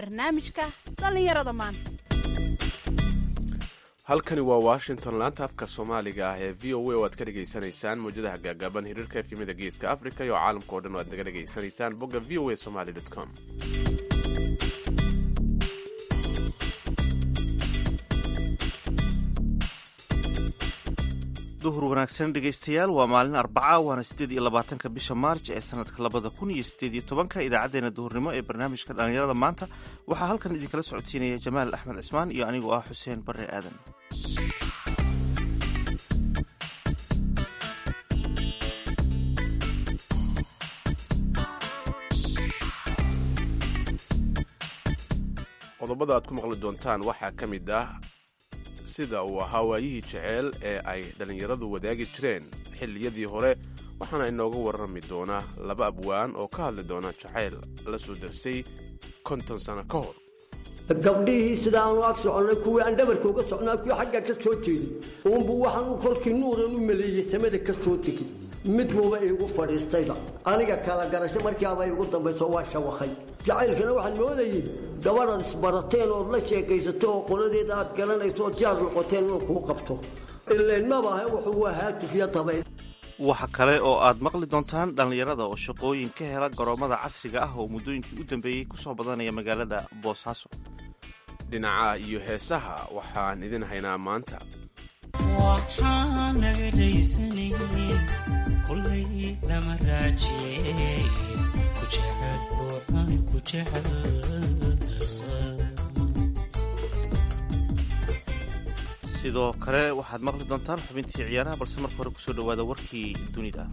barnaamijka dhallinyarada maanta halkani waa washington laanta afka soomaaliga ah ee v o a oo aad ka dhegaysanaysaan mawjadaha gaagaaban hiriirka efyimada geeska africa iyo caalamka oo dhan oo aad naga dhegaysanaysaan bogga v o a somaly com duhur wanaagsan dhegaystayaal waa maalin arbaca waana siddeed iyo labaatanka bisha maarj ee sanadka labada kun iyo siddeed iyo tobanka idaacaddeenna duhurnimo ee barnaamijka dhallinyarada maanta waxaa halkan idinkala socodsiinaya jamaal axmed cismaan iyo anigoo ah xuseen barre aadan qodobada aad ku maqli doontaan waxaa ka mid ah sida uu ahaa waayihii jeceel ee ay dhallinyaradu wadaagi jireen xilliyadii hore waxaana inooga warrami doonaa laba abwaan oo ka hadli doona jacayl la soo darsay konton sano ka hor gabdhihii sida aanu ag soconnay kuwii aan dhabarka uga socnaa kuwii xagga ka soo jeeday uunbu waxaanu kolkii nuuran u maleeyey samada ka soo tegey mid buuba iigu fadhiistayba aniga kala garasho markiiaba igu dambayso waa shawakhay jacaylkana waxaan moodayey gabadhaad isbarateen ood la sheekaysato oo qoladeeda aad garanayso ood jaar noqoteen inuu kuu qabto ilaynmabaahe wuxuu waa haatufya dabayl waxa kale oo aad maqli doontaan dhallinyarada oo shaqooyin ka hela garoommada casriga ah oo muddooyinkii u dambeeyey ku soo badanaya magaalada boosaaso dhinaca iyo heesaha waxaan idin haynaa maanta waxaan naga dhaysanaynin kullay lama raajiye ku jecel oo aan ku jecel sidoo kale waxaad maqli doontaan xubintii ciyaaraha balse marka hore kusoo dhowaada warkii dunida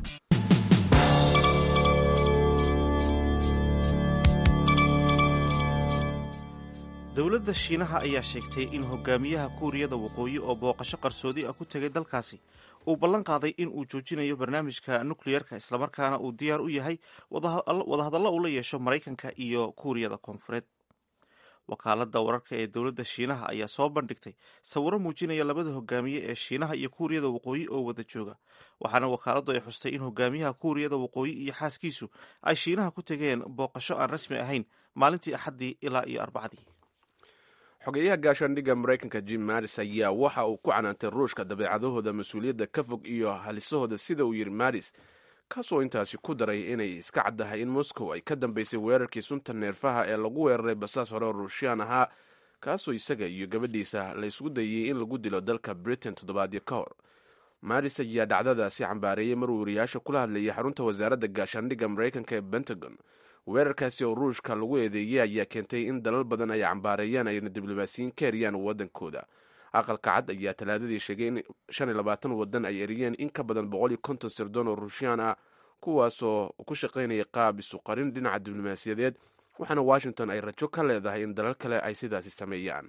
dowladda shiinaha ayaa sheegtay in hogaamiyaha kuuriyada waqooyi oo booqasho qarsoodi ah ku tegay dalkaasi uu ballan qaaday in uu joojinayo barnaamijka nukleyerka islamarkaana uu diyaar u yahay wadahadallo uu la yeesho maraykanka iyo kuuriyada koonfureed wakaaladda wararka ee dowladda shiinaha ayaa soo bandhigtay sawiro muujinaya labada hogaamiye ee shiinaha iyo kuuriyada waqooyi oo wada jooga waxaana wakaaladdu ay xustay in hogaamiyaha kuuriyada waqooyi iyo xaaskiisu ay shiinaha ku tegeen booqasho aan rasmi ahayn maalintii axaddii ilaa iyo arbacadii xogeyaha gaashaandhigga maraykanka jim maris ayaa waxa uu ku canaantay ruushka dabeecadahooda mas-uuliyadda ka fog iyo halisahooda sida uu yidhi maris kaasoo intaasi ku daray inay iska caddahay in moscow ay ka dambaysay weerarkii sunta neerfaha ee lagu weeraray basaas hore oo ruushiyaan ahaa kaasoo isaga iyo gabadhiisa la ysgu dayey in lagu dilo dalka britain toddobaadyo ka hor maris ayaa dhacdadaasi cambaareeyey maruu wariyaasha kula hadlayay xarunta wasaaradda gaashaandhigga maraykanka ee pentagon weerarkaasi oo ruushka lagu eedeeyey ayaa keentay in dalal badan ay cambaareeyaan ayna diblomaasiyiin ka eriyaan waddankooda aqalka cad ayaa talaadadii sheegay in shan iyo labaatan waddan ay eriyeen in ka badan boqol iyo konton sirdoon oo ruushiyaan ah kuwaasoo ku shaqaynaya qaab isu qarin dhinaca diblomaasiyadeed waxaana washington ay rajo ka leedahay in dalal kale ay sidaasi sameeyaan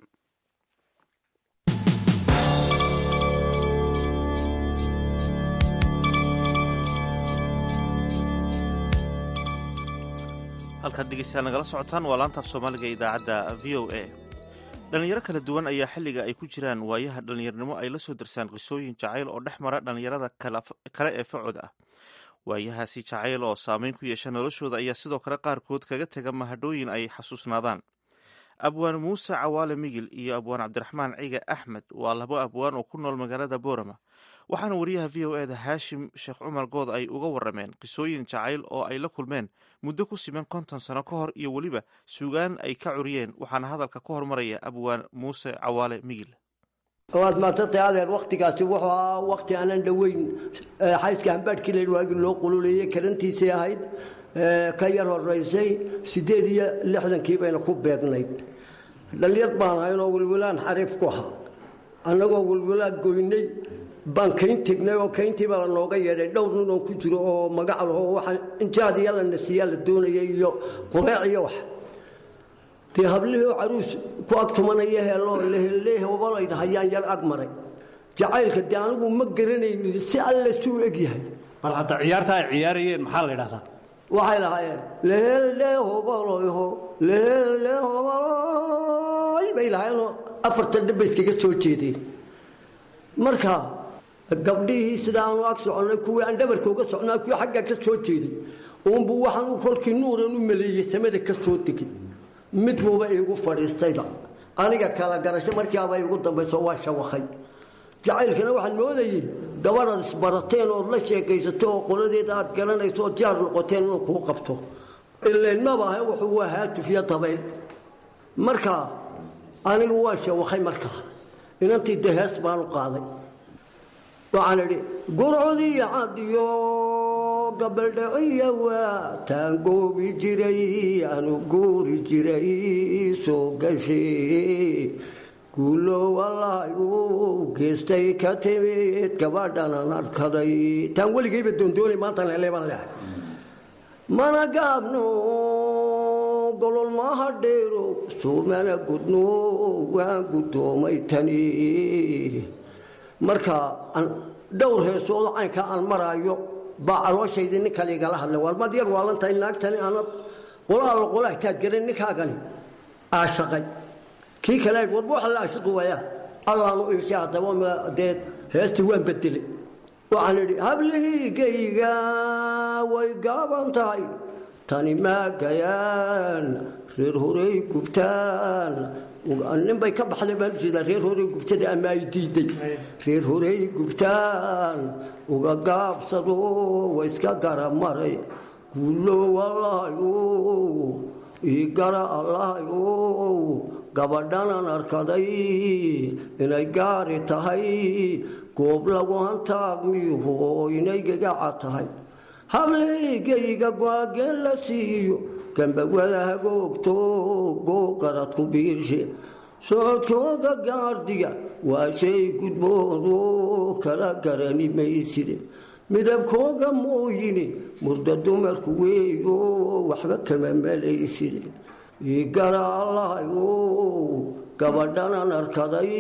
halkaad dhegeystayaal nagala socotaan waa laantaaf soomaaliga ee idaacadda v o a dhallinyaro kala duwan ayaa xilliga ay ku jiraan waayaha dhallinyarnimo ay la soo darsaan qisooyin jacayl oo dhex mara dhallinyarada kale ee facooda ah waayahaasi jacayl oo saameyn ku yeesha noloshooda ayaa sidoo kale qaarkood kaga tega mahadhooyin ay xasuusnaadaan abwaan muuse cawaale migil iyo abwaan cabdiraxmaan ciga axmed waa labo abwaan oo ku nool magaalada boorama waxaana wariyaha v o eda haashim sheekh cumar good ay uga warameen qisooyin jacayl oo ay la kulmeen muddo ku siman konton sano ka hor iyo weliba suugaan ay ka curiyeen waxaana hadalka ka hormaraya abwaan muuse cawaale migil waad maadsantahay adeer wakhtigaasi wuxuu ahaa wakhti aanan dhoweyn xayska hambaadhkii la waagi loo qululeeyey karantiisay ahayd ka yar horaysay siddeed iyo lixdankii bayna ku beegnayd dhallinyar baan ahaynoo wilwilaan xariif ku ahaa annagoo wilwilaan goynay baan kayn tegnay oo kayntiiba la nooga yeedhay dhowr nin oo ku jiro oo magac laho waxa injaad iyo la nasiyaa la doonaya iyo qureec iyo wax dee hablihii oo caruus ku ag tumanaya heeloo lehelehobalayd hayaan yar ag maray jacaylka dee anigu ma garanaynin si alle suu eg yahay bal hadda ciyaarta ay ciyaarayeen maxaa la yidhahdaa waxay lahaayeen lehelehobaloyho lehelehobaloy bay lahaayeenoo afartan dhib bay iskaga soo jeedeen marka gabdhihii sida aanu ag soconnay kuwii aan dhabarka uga socnaa kuwii xagga ka soo jeeday uunbu waxaanu kolkii nuuran u maleeyey samada ka soo tegey mid buuba iigu fadhiistayba aniga kala garasho markiiaba igu dambayso waa shawakhay jacaylkana waxaan moodayey gabadhaad isbarateen ood la sheekaysato oo qoladeeda aad garanayso ood jaar noqoteen inuu kuu qabto ilaynmabaahe wuxuu waa haatufyo dabayl marka anigu waa shawakhay markaa inantii dahees baanu qaaday waxaan idhi gurcodiyo cadiyo gabaldhaciya waa taan goobi jiray aanu guuri jiray soo gashay guulo walaay uu geestay ka timid gabadhanan arkaday taan weligayba doondoonay maantaan heleebaan leehay mana gaabno golol maaha dheero suumana gudno waan guddoomay tani marka dhowr heesoodo caynkaa aan maraayo baa calooshaydi nin kale igala hadlay waalmaad yar waalantahay naagtani aanad qolaha la qolaha taad garan ninkaagani aashaqay kii kale warba waxa la aashiqi waayaa allaanu iishay haddaba dee heestii waan bedelay waxaan idhi hablihiigayga way gaaban tahay tani maagayaan reer horey gubtaan ninbay ka baxday baan ujeedaa reer horey gubtada ama ay diiday reer horey gubtaan uga gaabsado wa iska gara maray guulo wallaayo ii gara allahayo gabadhanan arkaday inay gaari tahay goob lagu hantaagmiho inay gagaca tahay hableygayga goageen la siiyo gambawada hagoogto googarad ku biirshe socodkooga gaardiga waa shay gudboodo kala garani mayside midabkooga mooyine murda dumarku weeyo waxba kama malayside igara allahayo gabadhanan arkaday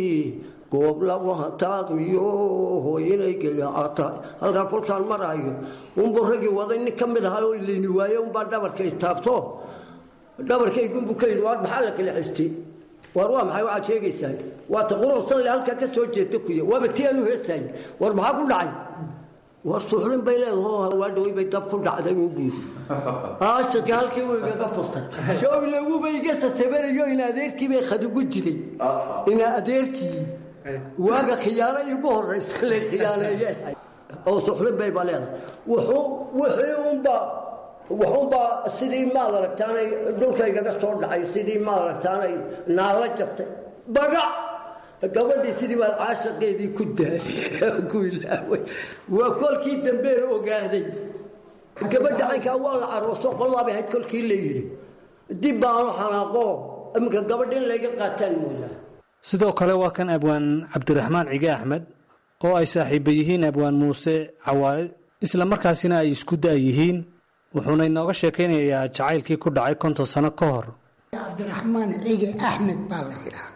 goob lagu hantaaqmiyo hooyinay gagaca tahay halkaa kolkaan maraayo unbu ragii waday nin ka mid ahaa oo ileyni waaye unbaa dhabarka istaabto dhabarkaygunbu ka yidhi waar maxaa la kala xistay waar waa maxay waxaad sheegaysaa waa ta quruxsanle halkaa ka soo jeeta kuya waaba ti aanu heestaay war maxaa ku dhacay war suuxlin bay leedaho hawaadhaway bay dab ku dhacday uu buuri aashaki halkii uu igaga furtay showlaguba iga sasabanayo in adeerkii bay khadugu jiray ina adeerkii waaga khiyaano igu horaysa la khiyaaneeye oo suuxlin bay baa leedahay wuxuu wixii unbaa wuxuunbaa sidii maad aragtaanay dhulka igaga soo dhacay sidii maad aragtaanay naala jabtay bagac gabadhii sidii baan caashaqeedii ku daayay ku ilaaway waa kolkii dambeena ogaaday gabadha caynkaa waa la carooso qoladaabay ahayd kolkii la yidhi dib baanu xanaaqo iminka gabadha in layga qaataan moodaa sidoo kale waa kan abwaan cabdiraxmaan cige axmed oo ay saaxiiba yihiin abwaan muuse cawaale isla markaasina ay isku da' yihiin wuxuuna inooga sheekaynayaa jacaylkii ku dhacay konton sano ka hor cabdiraxmaan cige axmed baa la yidhaha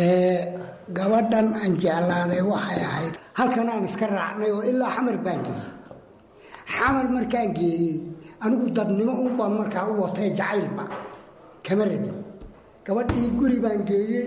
gabadhan aan jeclaaday waxay ahayd halkan aan iska raacnay oo ilaa xamar baan geeyey xamar markaan geeyey anigu dadnimo unbaan markaa u watay jacaylba kama rabin gabadhii guri baan geeyey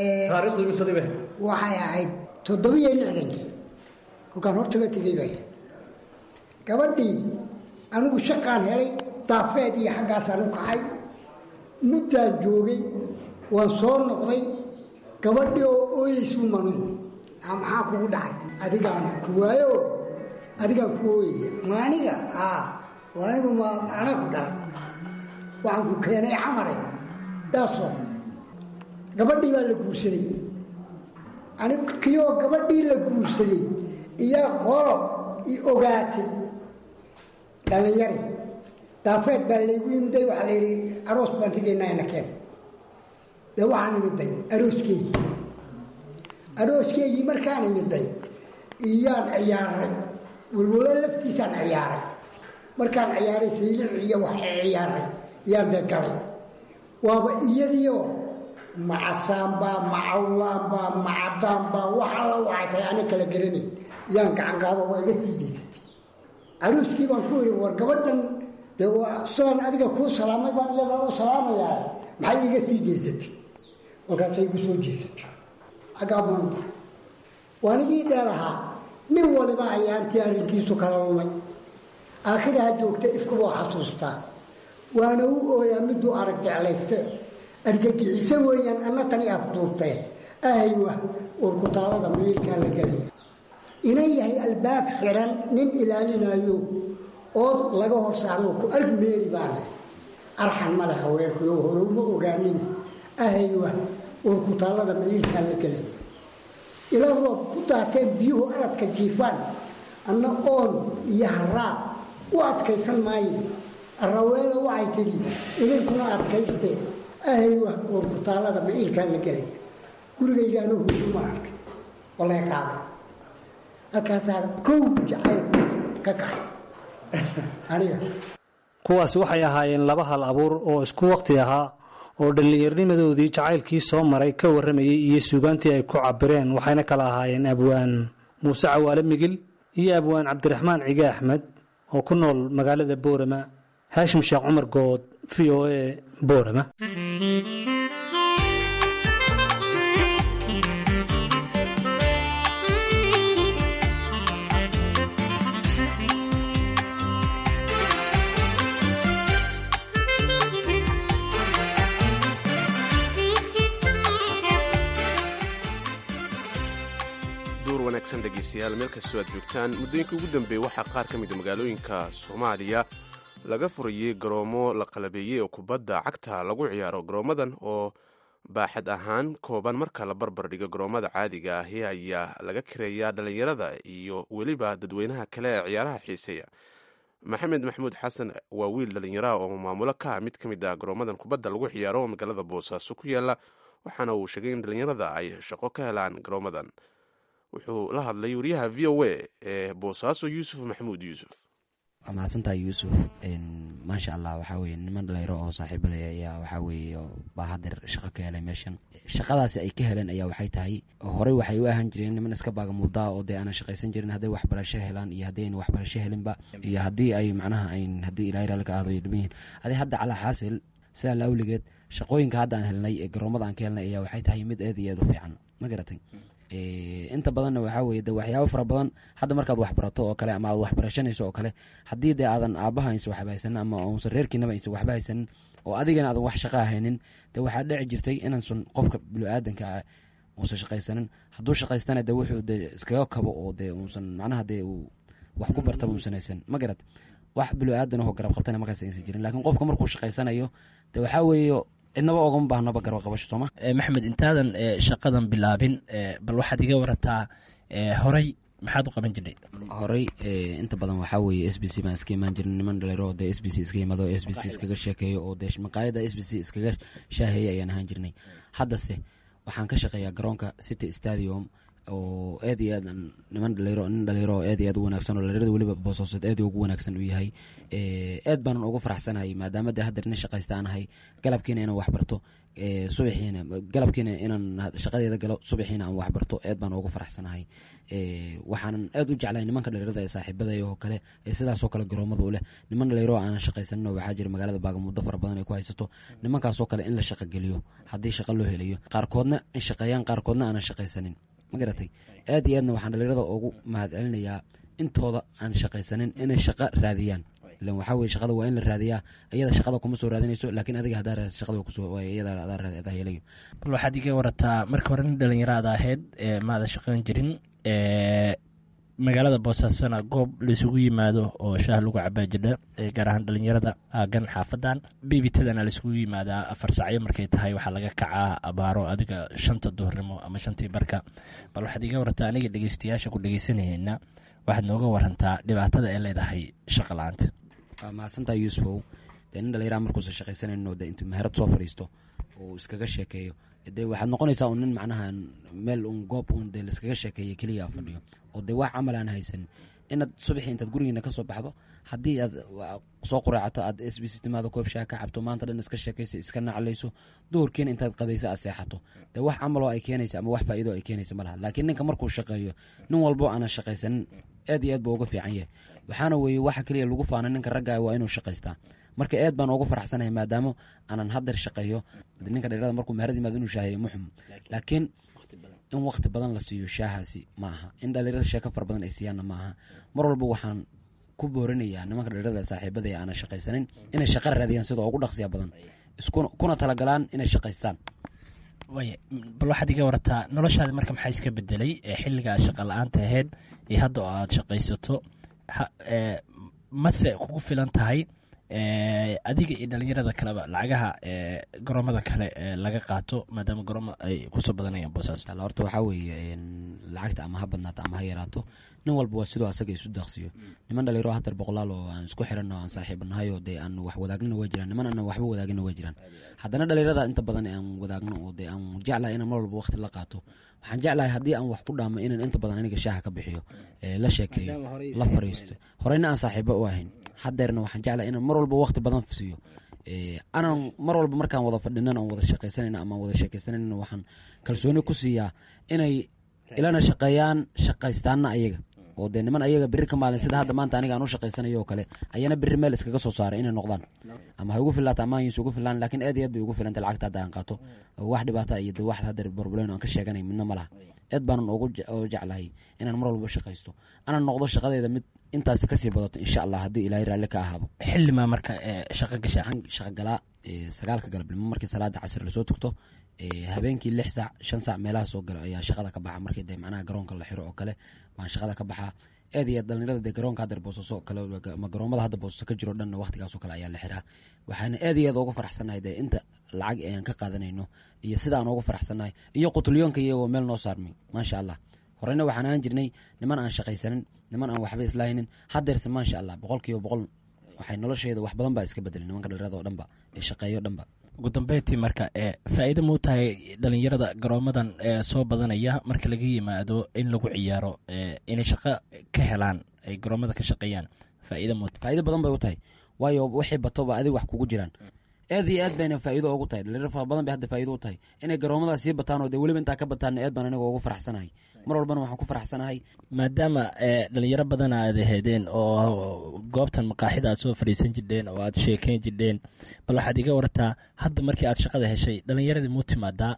waxay ahayd toddobiyo lixdankii kolkaan hortaba tegey bay ahayd gabadhii anigu shaqaan helay daafeed iyo xaggaasaan u kacay muddaan joogay waan soo noqday gabadhii oo ooyeysu manuun maxaa kugu dhacay adigaan ku waayo adigaan ku ooyaya maaniga anigu ma anaa ku dhalay waxaan ku keenay xamare daasoo gabadhii baa la guursaday anig kiyoo gabadhii la guursaday iyaa qolo i ogaatay dhallinyari daafeed baa laygu imiday waxaa la yidhi aroos baan tegaynaa ina keen de waxaan imiday arooskeygii arooskeygii markaan imiday iyaan ciyaaray walwalo laftiisaan ciyaaray markaan ciyaaray saylic iyo wax ciyaaray iyaan dee galay waaba iyadiioo macasaanbaa macawlaanbaa macadaanbaa wax alla waxay tahay ana kala garanay yaan gacan qaado waa iga sii daysatay arooskii baan ku idhi war gabadhan dee waa sidaan adiga kuu salaamay baan iyadana u salaamayaa maxay iga sii jeesatay markaasay igu soo jeesatay xaggaa maanta waanigii dheelahaa nin waliba ayaantii arrinkiisu kala lumay aakhiraha joogta ifkuboo xasuustaa waana u ooyaa miduu arag jeclayste argagixiso weeyaan anna tani afduurtee ahaywa urkutaalada miilkaa la gelaya inan yahay albaab xidhan nin ilaalinayo ood laga hor saaro ku arg meeri baana arxan male haweenkuyo hore uma ogaanina ahaywa urkutaalada miilkaa la gelaya ila roob ku daateen biyuhu aradka jiifaan anna oon iyo haraab u adkaysan maayo araweelo waxay tidhi idinkuna adkaystee ahaywa urkutaalada miilkaa la gelaya gurigaygaana huuduma arkay walee kaaba halkaasaa kow jacaylku ka kacay aniga kuwaasi waxay ahaayeen laba hal abuur oo isku waqti ahaa oo dhallinyarnimadoodii jacaylkii soo maray ka warramayey iyo suugaantii ay ku cabireen waxayna kala ahaayeen abwaan muuse cawaale migil iyo abwaan cabdiraxmaan cige axmed oo ku nool magaalada boorama haashim sheekh cumar good v o a boorama duur wanaagsan dhegaystayaal meel kastoo aad joogtaan muddooyinka ugu dambeeyey waxaa qaar ka mida magaalooyinka soomaaliya laga furayey garoomo la qalabeeyey oo kubadda cagta lagu ciyaaro garoomadan oo baaxad ahaan kooban marka la barbar dhigo garoomada caadiga ahi ayaa laga kareeyaa dhallinyarada iyo weliba dadweynaha kale ee ciyaaraha xiiseeya maxamed maxamuud xasan waa wiil dhallinyaraha oo maamulo ka ah mid ka mid ah garoomadan kubadda lagu ciyaaro oo magaalada boosaaso ku yaala waxaana uu sheegay in dhallinyarada ay shaqo ka helaan garoomadan wuxuu la hadlay wariyaha v o a ee boosaaso yuusuf maxamuud yuusuf waa mahadsantahay yuusuf maasha allah waxaa weye niman dhalinyaro oo saaxiibadaya ayaa waxaa weeye baa hadeer shaqo ka helay meeshan shaqadaasi ay ka heleen ayaa waxay tahay horey waxay u ahaan jireen niman iska baagamudaa oo dee aanan shaqaysan jirin hadday waxbarasho helaan iyo haddii ayna waxbarasho helinba iyo haddii ay macnaha ayn haddii ilaahay raalli ka aado ay dhiman yihiin haddii hadda calaa xaasil sidaa la awligeed shaqooyinka hadda aan helnay ee garoomada aan ka helnay ayaa waxay tahay mid aad iyo aad u fiican ma garatay inta badanna waxaa weye de waxyaabo fara badan hadda markaad waxbarato oo kale ama aad waxbarashanayso oo kale haddii dee aadan aabaha aysan waxba haysanin ama uusan reerkiinaba aysan waxba haysanin oo adigana aadan wax shaqa haynin dee waxaa dhici jirtay inansun qofka bini-aadanka ah uusan shaqaysanin hadduu shaqaystana de wuxuu de iskaga kabo oo dee uusan macnaha dee uu wax ku bartaba uusan haysan ma garat wax bini-aadan oo garab qabtana markaas aysan jirin laakiin qofka markuu shaqaysanayo de waxaa weeye cidnaba ogama baahnaba garab qabasho sooma maxamed intaadan shaqadan bilaabin bal waxaad iga warataa horey maxaad u qaban jirnay horey inta badan waxaa weeye s b c baan iska imaan jirin niman dhalinyaro dee s b c iska yimaado s b c iskaga sheekeeyo oo dee maqaayada s b c iskaga shaaheeya ayaan ahaan jirnay haddase waxaan ka shaqeeyaa garoonka city stadium oo aad iyo aad niman dhalinyaro nin dhalinyaro oo aad iyo aad u wanaagsan oo dhalinyarada weliba boosooseed aad ugu wanaagsan uu yahay aad baanan ugu faraxsanahay maadaama dee haddeer nin shaqaysta aan ahay galabkiina inaan waxbarto subaxiina galabkiina inaan shaqadeeda galo subaxiina aan waxbarto aad baan ugu faraxsanahay waxaanan aad u jeclahay nimanka dhalinyarada ee saaxiibadaya oo kale ee sidaasoo kale garoomada u leh niman dhalinyaro aanan shaqaysanin oo waxaa jira magaalada baagamudo fara badan ay ku haysato nimankaasoo kale in la shaqogeliyo haddii shaqa loo helayo qaarkoodna in shaqeeyaan qaarkoodna aanan shaqaysanin ma garatay aad iyo aadna waxaan dhalinyarada ugu mahad celinayaa intooda aan shaqaysanin inay shaqo raadiyaan ilan waxaa weye shaqada waa in la raadiyaa iyada shaqada kuma soo raadinayso laakiin adiga haddaa raadis shaqada kusoo iyada adaa raadi adaa helayo bal waxaad iga warataa marka hore nin dhalinyaraada ahayd maada shaqayn jirin magaalada boosaasana goob laisugu yimaado oo shaah lagu cabaa jira gaar ahaan dhalinyarada aagan xaafadan bibitadana laisugu yimaadaa afar sacyo markay tahay waxaa laga kacaa abaaro adiga shanta duhurnimo ama shantii barka bal waxaad iga warataa aniga dhegeystayaasha ku dhegeysanayna waxaad nooga warantaa dhibaatada ay leedahay shaqa la-aanta waa mahadsantaa yuusufow dee nin dhalinyaraha markuusan shaqaysanayno de intuu meherad soo fadhiisto oo iskaga sheekeeyo dee waxaad noqonaysaa un nin macnaha meel un goob un dee laiskaga sheekeeya keliya fadhiyo oo dee wax camal aan haysanin inaad subaxii intaad gurigiina ka soo baxdo haddii aad soo quraacato aad s b c timaado koob shaah ka cabto maanta dhan iska sheekayso iska naclayso duhurkiina intaad qadayso aad seexato dee wax camaloo ay keenaysa ama wax faa'iido ay keenaysa ma laha laakiin ninka markuu shaqeeyo nin walbo aanan shaqaysanin aad iyo aad buu uga fiican yahay waxaana weeye waxa keliya lagu faana ninka ragga waa inuu shaqaystaa marka aad baan ugu faraxsanahay maadaama aanan hadeer shaqeeyo ninka dhalinyarada markuu meherad yimaado inuu shaaheeyo muxum laakiin in waqti badan la siiyo shaahaasi ma aha in dhalinyarada sheeko fara badan ay siiyaanna ma aha mar walba waxaan ku boorinayaa nimanka dhalinyarada saaxiibada ee aanan shaqaysanin inay shaqa raadiyaan sidoo ugu dhaqsiya badan iskuna kuna talagalaan inay shaqaystaan waaya bal waxaad iga warataa noloshaadi marka maxaa iska bedelay ee xilliga aad shaqa la-aanta ahayd iyo hadda oo aad shaqaysato ha- ee, mase kugu filan tahay ee, adiga iyo dhalinyarada kaleba lacagaha ee, garoomada kale ee laga qaato maadaama garoomo ay kusoo badanayaan boosaas Insha Allah, horta waxaa weeye een, lacagta ama ha badnaato ama ha yaraato nin walba waa sidoo asaga isu daaqsiyo niman dhalinyaro hatar boqolaal oo aan isku xiranno aan saaxiibanahay oo dee aan wax wadaagna waa jiraan niman aan waxba wadaagina waa jiraan haddana dhalinyarada inta badan ee aan wadaagno oo dee aan jeclahay inaan mar walba waqti la qaato waxaan jeclahay haddii aan wax ku dhaamo inaan inta badan aniga shaaha ka bixiyo ee la sheekeeyo la fariisto horeyna aan saaxiibo u ahayn hadeerna waxaan jeclahay inaan mar walba waqti badan siiyo ee, anaan mar walba markaan wada fadhinan aan wada shaqaysanayna ama aan wada sheekaysanayna waxaan kalsooni ku siiyaa inay ilana shaqeeyaan shaqaystaana ayaga oo dee niman ayaga berri ka maalin sida hadda maanta aniga aan u shaqaysanayo oo kale ayana berri meel iskaga soo saaray inay noqdaan ama ha ugu filaata ama aysan ugu filaan laakiin aad iyo aad bay ugu filantay lacagta hadda aan qaato wax dhibaata iyo de wax hadda barbulen aan ka sheeganay midna ma laha aad baanan ugu je- oo jeclahay inaan mar walba shaqaysto anaan noqdo shaqadeeda mid intaasi kasii badato insha allah haddii ilaahay raalli ka ahaado xilimaa marka ee, shaqo gasha waxaan shaqo galaa ee, sagaalka galabnimo markii salaada casir lasoo tugto ee, habeenkii lix saac shan saac meelaha soo galo ayaa shaqada ka baxa markii dee macnaha garoonka la xiro oo kale waan shaqada ka baxaa aad iyo aad dhalinyarada dee garoonka hadda boosaso oo kale ama garoomada hadda boosaso ka jiro dhanna waqtigaasoo kale ayaa la xiraa waxaana aad iyo aad ugu faraxsanahay dee inta lacag ayaan ka qaadanayno iyo sida aan ugu faraxsanahay iyo qutulyoonka iyagoo meel noo saarmay maasha allah horeyna waxaan ahaan jirnay niman aan shaqaysanin niman aan waxba islahaynin hadeerse maasha allah boqol kiiba boqol waxay nolosheeda wax badan baa iska bedelay nimanka dhalinyarada oo dhanba ee shaqeeyo dhanba ugu dambeyntii marka ee faa-iido muu tahay dhalinyarada garoomadan ee soo badanaya marka laga yimaado in lagu ciyaaro ee inay shaqo ka helaan ay garoomada ka shaqeeyaan faa-iido muu tahay faa'iido badan bay u tahay waayo wixii batoba adig wax kugu jiraan aad iyo aad bayna faa'iido ugu tahay dhalinyaro fara badan bay hadda faa'iido u tahay inay garoomadaas sii bataan oo dee weliba intaa ka bataanna aad baan aniga ugu faraxsanahay mar walbana waxaan ku faraxsanahay maadaama ee dhalinyaro badan aad aheedeen oo goobtan maqaaxida aad soo fadhiisan jirdheen oo aad sheekeyn jirdheen bal waxaad iga wartaa hadda markii aad shaqada heshay dhalinyaradii muu timaadaa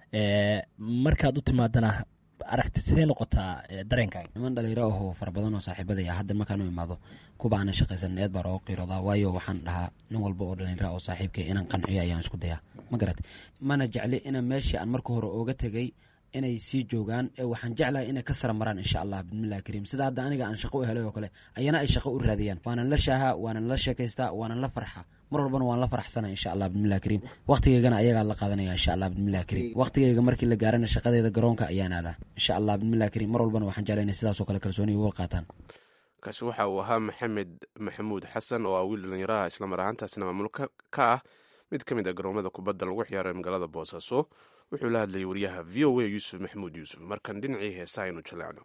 ee markaad u timaadana aragti see noqotaa ee dareenkaaga niman dhalinyaro ahoo fara badan oo saaxiibadaya hadda markaan u imaado kuba aanan shaqaysanin aad baan ooga qiiroodaa waayo waxaan dhahaa nin walba oo dhalinyaro oo saaxiibkay inaan qanciyo ayaan isku dayaa ma garat mana jecli inaan meeshii aan marka hore ooga tegay inay sii joogaan ee waxaan jeclahay inay ka sara maraan insha allah bismillahi kariim sida hadda aniga aan shaqo u helay oo kale ayana ay shaqo u raadiyaan waanan la shaahaa waanan la sheekaystaa waanan la farxaa mar walbana waan la faraxsana insha allah bismillahi kariim waqtigeygana ayagaa la qaadanaya insha allah bismillahi kariim waqtigeyga markii la gaarana shaqadeeda garoonka ayaan aadaa insha allah bismillahi kariim mar walbana waxaan jeclay inay sidaasoo kale kalsooni uga qaataan kaasi waxa uu ahaa maxamed maxamuud xasan oo ah wiil dhalinyaraha islamar ahaantaasna maamulka ka ah mid ka mid a garoomada kubadda lagu ciyaaro ee magaalada boosaaso wuxuu la hadlayay wariyaha v o a yuusuf maxamuud yuusuf markan dhinacii heesa aynu jaleecno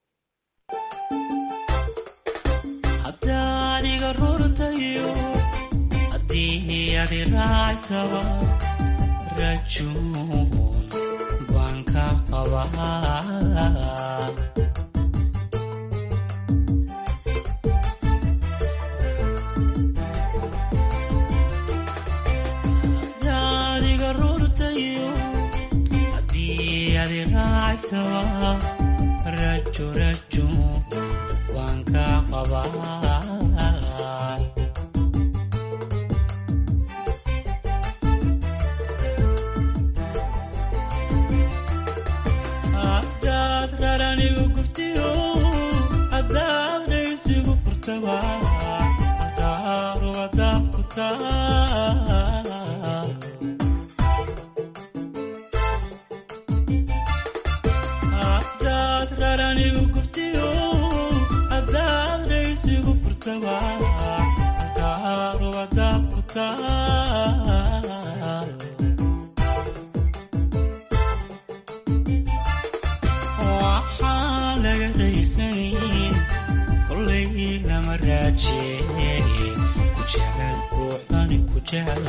haddaad iga rurtayo haddii aad i raacsaba rajuun baan ka qabaa haddaad iga rurtayo haddii aad i raacsaba rajo rajo waan ka qabaa haddaad raranigu gubtiyo haddaad dhaysigu furtaba hadaaruwada ku taa haddaad raranigu gubtiyo haddaad dhaysigu furtaba hadaaruwada ku taa waxaan laga raysanin kolay lama raaje ku jecel ruuxani ku jecel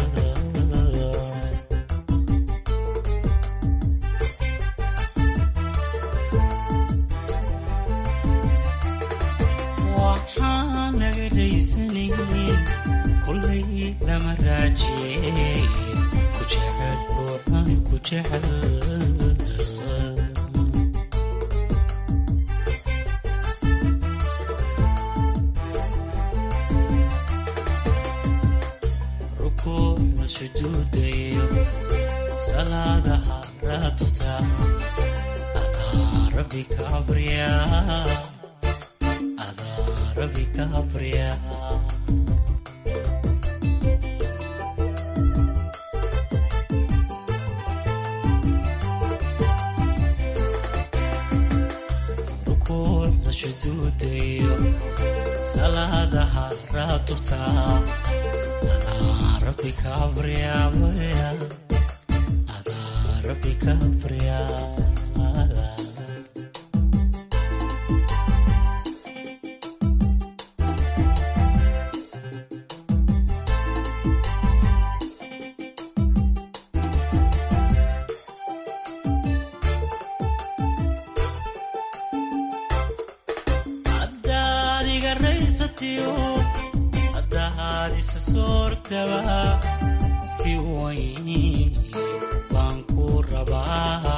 waxaan laga raysanin kolay lama raaje ku jecel ruuxani ku jecel rukuucda sujuuda rabbi ka baryaa adaa rabbi ka baryaa rukuucda shuduudayo salaadaha raatubta adaa rabbi ka baryaa baryaa adaa rabbi ka baryaa haddaad iga raysatiyo haddaad isa soortaba si weyn baan ku rabaa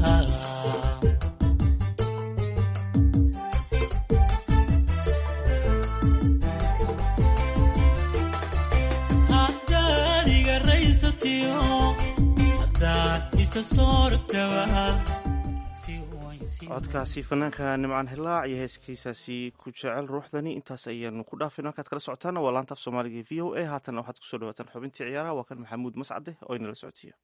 haddaad iga raysatiyo haddaad isa soortaba si weyn si codkaasi fanaanka nimcaan hilaac iyo heeskiisaasi ku jecel ruuxdani intaas ayaanu ku dhaafin halkaad kala socotaana waa laanta af soomaaliga v o a haatanna waxaad kusoo dhawaataan xubintii ciyaaraha waa kan maxamuud mascade oo inala socodsiiya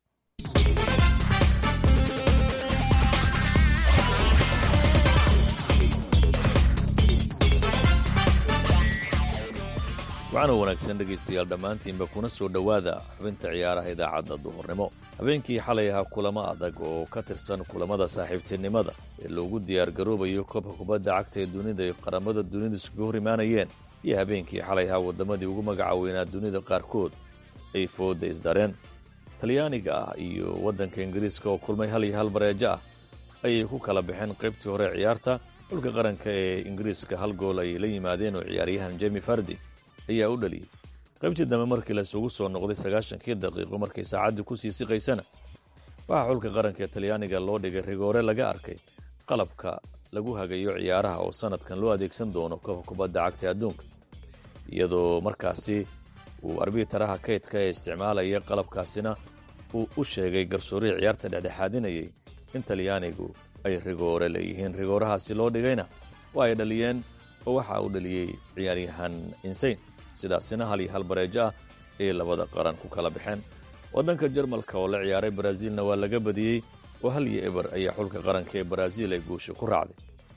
waxaana wanaagsan dhegaystayaal dhammaantiinba kuna soo dhowaada xubinta ciyaaraha idaacadda duhurnimo habeenkii xalay ahaa kulamo adag oo ka tirsan kulamada saaxiibtinimada ee loogu diyaargaroobayo koobka kubadda cagta ee dunida ay qaramada dunidu isugu hor imaanayeen iyo habeenkii xalay ahaa waddamadii ugu magaca weynaa dunida qaarkood ay fooda isdareen talyaaniga ah iyo waddanka ingiriiska oo kulmay hal iyo hal bareejo ah ayay ku kala baxeen qaybtii hore ciyaarta xulka qaranka ee ingiriiska hal gool ayay la yimaadeen oo ciyaaryahan jemi fardi ayaa u dhaliyey qaybtii dambe markii laisugu soo noqday sagaashankii daqiiqo markay saacaddii ku sii siqaysana waxaa xulka qaranka ee talyaaniga loo dhigay rigoore laga arkay qalabka lagu hagayo ciyaaraha oo sannadkan loo adeegsan doono koobka kubadda cagta ee adduunka iyadoo markaasi uu arbitaraha kaydka ee isticmaalaya qalabkaasina uu u sheegay garsoorihii ciyaarta dhexdhexaadinayay in talyaanigu ay rigoore leeyihiin rigoorahaasi loo dhigayna waa ay dhaliyeen oo waxaa uu dhaliyey ciyaaryahan insayn sidaasina hal iyo hal bareejo ah ayay labada qaran ku kala baxeen waddanka jarmalka oo la ciyaaray baraaziilna waa laga badiyey oo hal iyo eber ayaa xulka qaranka ee baraaziil ay guusha ku raacday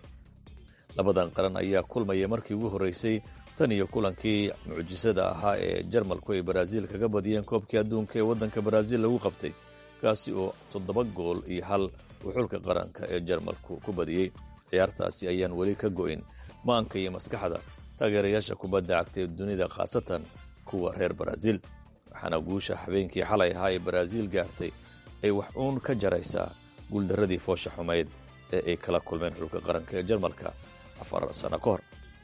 labadan qaran ayaa kulmaya markii ugu horraysay tan iyo kulankii mucjisada ahaa ee jarmalku ay baraaziil kaga badiyeen koobkii adduunka ee waddanka baraaziil lagu qabtay kaasi oo toddoba gool iyo hal uu xulka qaranka ee jarmalku ku badiyey ciyaartaasi ayaan weli ka go'in maanka iyo maskaxda taageerayaasha kubadda cagta ee dunida khaasatan kuwa reer baraaziil waxaana guusha habeenkii xalay ahaa ee baraaziil gaartay ay wax uun ka jaraysaa guuldarradii foosha xumayd ee ay kala kulmeen xulka qaranka ee jarmalka afar sano ka hor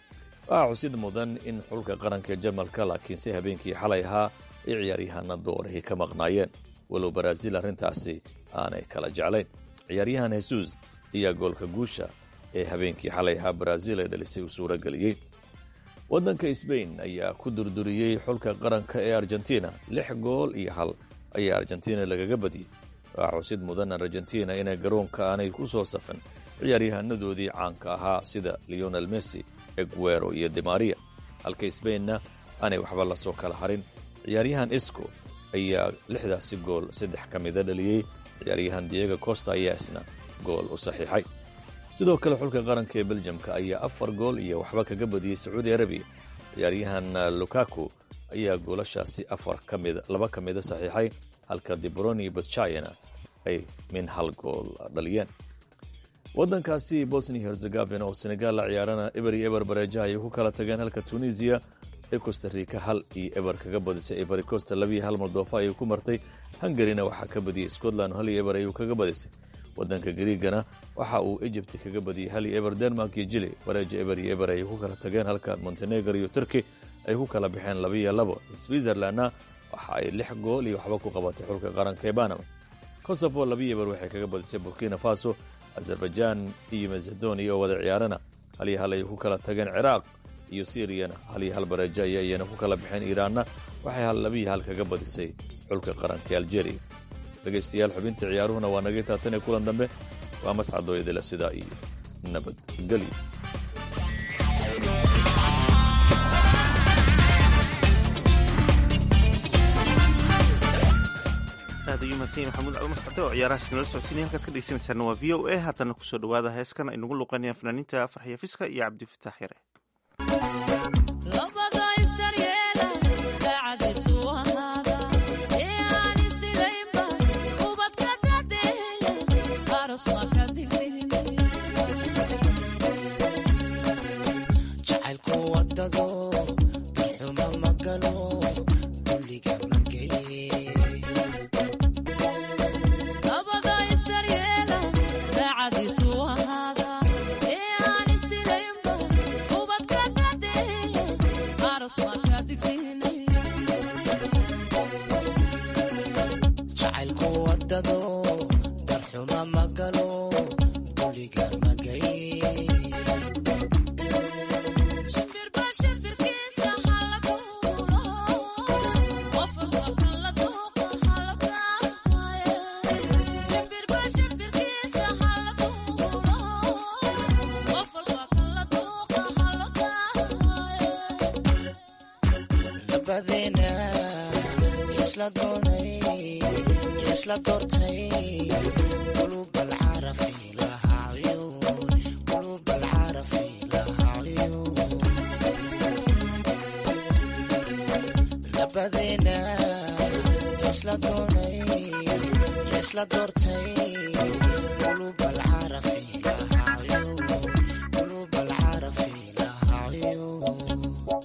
waxaa xusid mudan in xulka qaranka ee jarmalka laakiinse habeenkii xalay ahaa ay ciyaaryahanna doorihii ka maqnaayeen walow baraaziil arrintaasi aanay kala jeclayn ciyaaryahan hesuus ayaa goolka guusha ee habeenkii xalay ahaa baraaziil ay dhalisay uu suuro geliyey waddanka sbain ayaa ku durduriyey xulka qaranka ee argentina lix gool iyo hal ayaa argentina lagaga badiyey waxaa xusid mudan argentina inay garoonka aanay ku soo safan ciyaaryahanadoodii caanka ahaa sida leonel messi eguero iyo demaria halka sbainna aanay waxba la soo kala harin ciyaaryahan isco ayaa lixdaasi gool saddex ka mida dhaliyey ciyaaryahan diego costa ayaa isna gool u saxiixay sidoo kale xulka qaranka ee beljamka ayaa afar gool iyo waxba kaga badiyey sacuudi arabiya ciyaaryahan lukaku ayaa goolashaasi afar ka mida laba ka mida saxiixay halka dibroni batchayana ay min hal gool dhaliyeen waddankaasi bosnia herzegavina oo senegaal la ciyaarana eber iyo eber bareejaha ayay ku kala tageen halka tunisiya ee costa rica hal iyo eber kaga badisay ebery costa labiiyo hal moldofa ayay ku martay hungarina waxaa ka badiyey scotland hal iyo eber ayuu kaga badisay waddanka griigana waxa uu egypt kaga badiyey hal iyo eber denmark iyo jili bareeja eber iyo eber ayay ku kala tageen halka montenegro iyo turkey ay ku kala baxeen labiiyo labo switzerlandna waxa ay lix gool iyo waxba ku qabatay xulka qaranka ee banama kosovo labiiyo eber waxay kaga badisay burkina faso azerbaijan iyo macedonia oo wada ciyaarana hal iyo hal ayay ku kala tageen ciraaq iyo syriyana hal iyo hal bareejo aya iyana ku kala baxeen iiraanna waxay hal labiiyo hal kaga badisay xulka qaranka ee algeria dhegaystayaal xubinta ciyaaruhuna waa naga taatan ee kulan dambe waa mascadooyadila sidaa iyo nabadgelyo aad ayuu mahadsan yahay maxamuud cali mascade oo ciyaarahaas nala socodsiinaya halkaad ka dhegeysanaysaana waa v o a haddana kusoo dhawaada heeskan ay nagu luqeynayaan fanaaniinta farxiya fiska iyo cabdifataax yare jacaylku wadado darxuma magalo dulliga mageye jacaylku wadado darxuma magalo dulliga magaye labadeena isla doonay isla doortay qulub alcarafi laha cuyuun qulub alcarafi laha cuyuun labadeena isla doonay isla doortay qulub alcarafi laha cuyuun qulub alcarafi laha cuyuun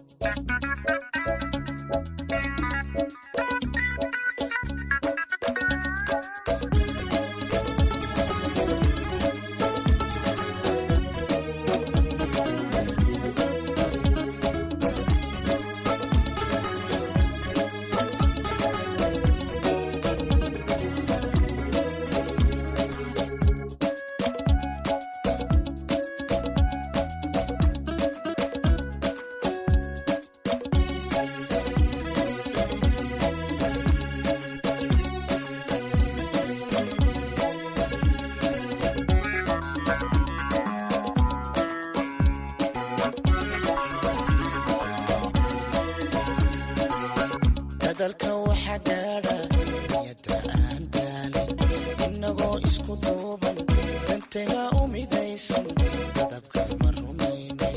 dadalka waxa gaadha niyada aan daalin inagoo isku duuban dantayga u midaysan dadabka ma rumaynay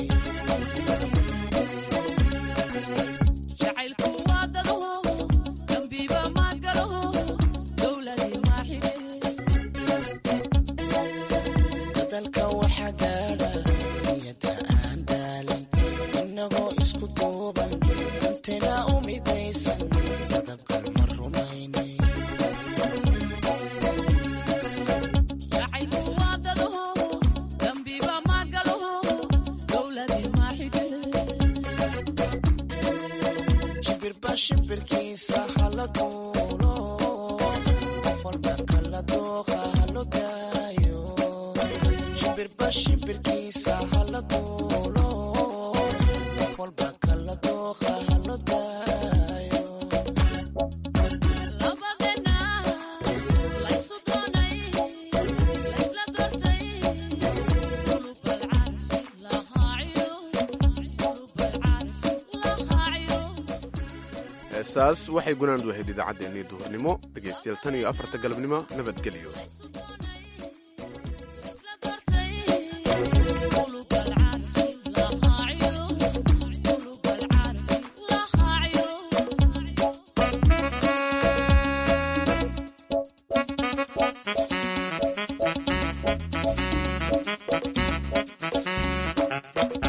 dadalka waxa gaadha niyada aan daalin inagoo isku duuban dantayga u midaysan dadabka ma rumaynay shimbirba shimbirkiisa hala duulo qof walba kala dooqa halo daayo shimbirba shimbirkiisa hala duulo qof walba kala dooqa halo daayo heesaas waxay gunaandu ahayd idaacaddeenii duhurnimo dhegaystayaal tan iyo afarta galabnimo nabadgelyo Thank you.